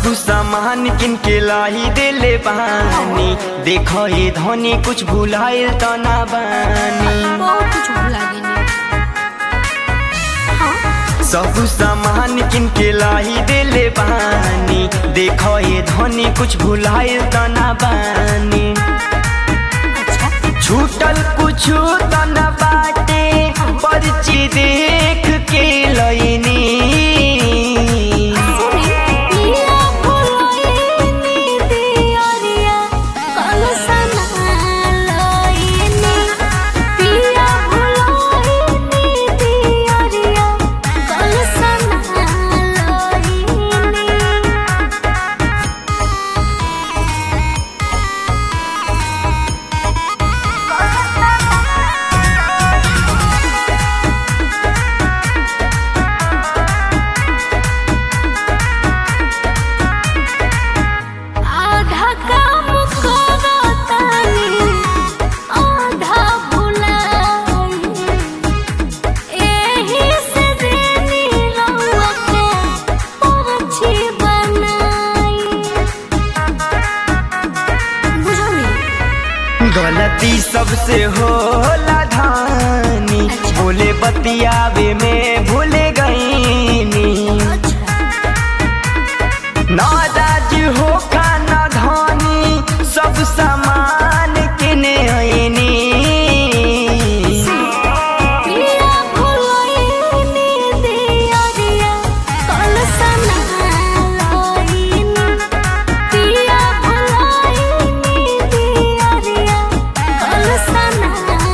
सामान किन के लाई देले बानी देखो ये धनी कुछ भुलाइल त ना बानी बहुत कुछ भुला गेनी हाँ सब सामान किन के लाई देले बानी देखो ये धनी कुछ भुलाइल त ना बानी अच्छा छूटल कुछ त ना बाटे पर्ची देख के लईनी सुनी पिया भुलाइनी दियरिया कलसना लईनी पिया भुलाइनी दियरिया कलसना लईनी आधा काम करतानी आधा भुलाई एही से देनी रउआ के परछी बनाई बुझनी गलती सबसे होला धानी बोले बतियावे में भूले गईनी नाराज हो खाना धानी सब सामान किने आईनी पिया भुलाइनी दियरिया कलसना लईनी पिया भुलाइनी दियरिया कलसना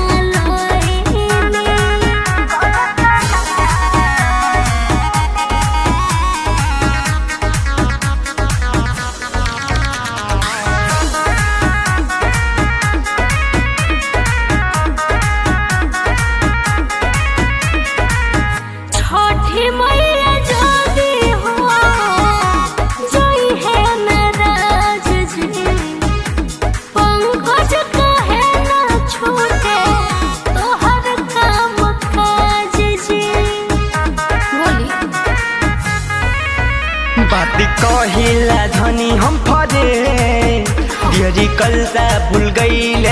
छठी मैया जादी हो जई है नाराज जी पंकज कहे ना छूटे तोहर काम काज जी बोली बात कहिला धनी हम फरे डियरी कलता भूल गई